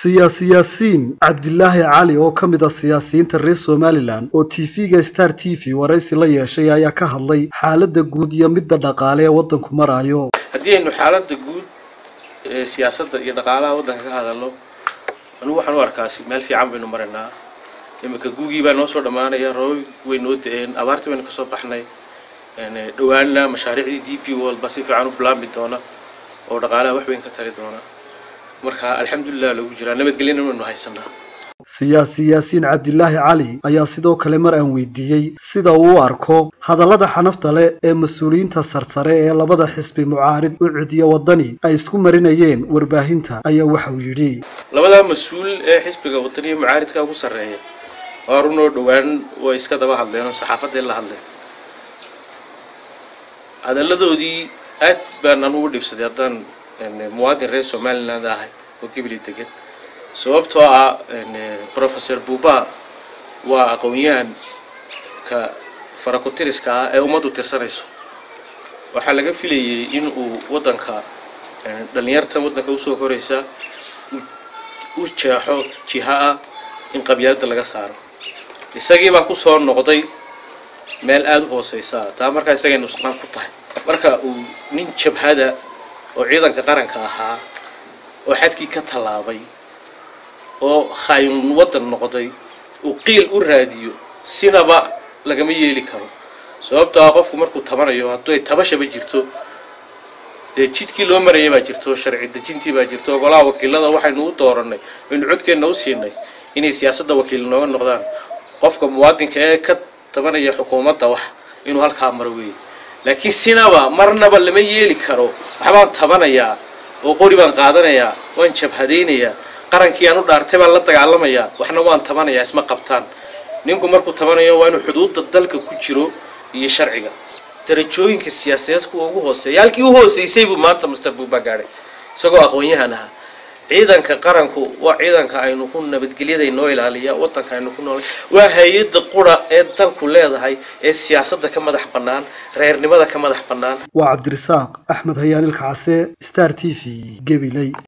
siyaasi yaasiin cabdilaahi cali oo ka mid ah siyaasiyiinta reer somalilan oo tv-ga star t v waraysi la yeeshay ayaa ka hadlay xaaladda guud iyo midda dhaqaale ee waddanku marayo haddii aynu xaaladda guud ee siyaasadda iyo dhaqaalaha waddanka ka hadalno anugu waxaan u arkaasi meel fiican baynu maraynaa iminka guugii baa noo soo dhammaanaya roobab way noo da-een abaartii baynu kasoo baxnay dhawaanna mashaariicdii d p world baa si fiican u bilaabmi doona oo dhaqaalaha wax weyn ka tari doona marka alxamdulilah lagu jiraa nabadgelyana waynu haysanaa siyaasi yaasiin cabdilaahi cali ayaa sidoo kale mar aan weydiiyey sida uu u arko hadallada xanafta leh ee mas-uuliyiinta sarsare ee labada xisbi mucaarid u cidiyo waddani ay isku marinayeen warbaahinta ayaa waxa uu yidhi labadaa mas-uul ee xisbiga wadaniya mucaaridka ugu sarreeya waa runoo dhowaan way iska daba hadleen oo saxaafadday la hadleen hadalladoodii aad baan anugu dhibsaday haddaan muwaadin reer somaliland ahay oo gibli degan sababtoo ah professor buuba waa aqoon-yahanka farakutiriska ah ee ummaddu tirsanayso waxaa laga filayay in uu waddanka dhallinyarta waddanka usoo koraysa u jeexo jiha ah in qabyaaladda laga saaro isagii baa kusoo noqday meel aada u hooseysa taa markaa isagay nusqaan ku tahay marka uu nin jabhada oo ciidanka qaranka ahaa oo xadkii ka tallaabay oo khaayin waddan noqday uu qiil u raadiyo sinaba lagama yeeli karo sababtoo ah qofku markuu tabanayo hadduu ay tabashaba jirto dee jidkii loo marayay baa jirto sharci dejintii baa jirto golaha wakiilada waxaynu u dooranay aynu codkeenna u siinay inay siyaasadda wakiil nooga noqdaan qofka muwaadinka ee ka tabanaya xukuumadda wax inuu halkaa maro weeye laakiin sinaba marnaba lama yeeli karo waxbaan tabanayaa oo qori baan qaadanayaa waan jabhadaynayaa qarankii aan u dhaartay baan la dagaalamayaa waxna waan tabanayaa isma qabtaan ninku markuu tabanayo waa inuu xuduudda dalka ku jiro iyo sharciga darajooyinka siyaasadeed kuwa ugu hooseeya halkii u hooseysay buu maanta master buuba gaadhay isagoo aqoon-yahan ahaa ciidanka qaranku waa ciidanka aynu ku nabadgelyada inoo ilaaliya waddanka aynu ku noolay waa hay-adda qura ee dalku leedahay ee siyaasadda ka madax bannaan reernimada ka madax bannaan waa cabdirasaaq axmed hayaanilka case star t v gabiley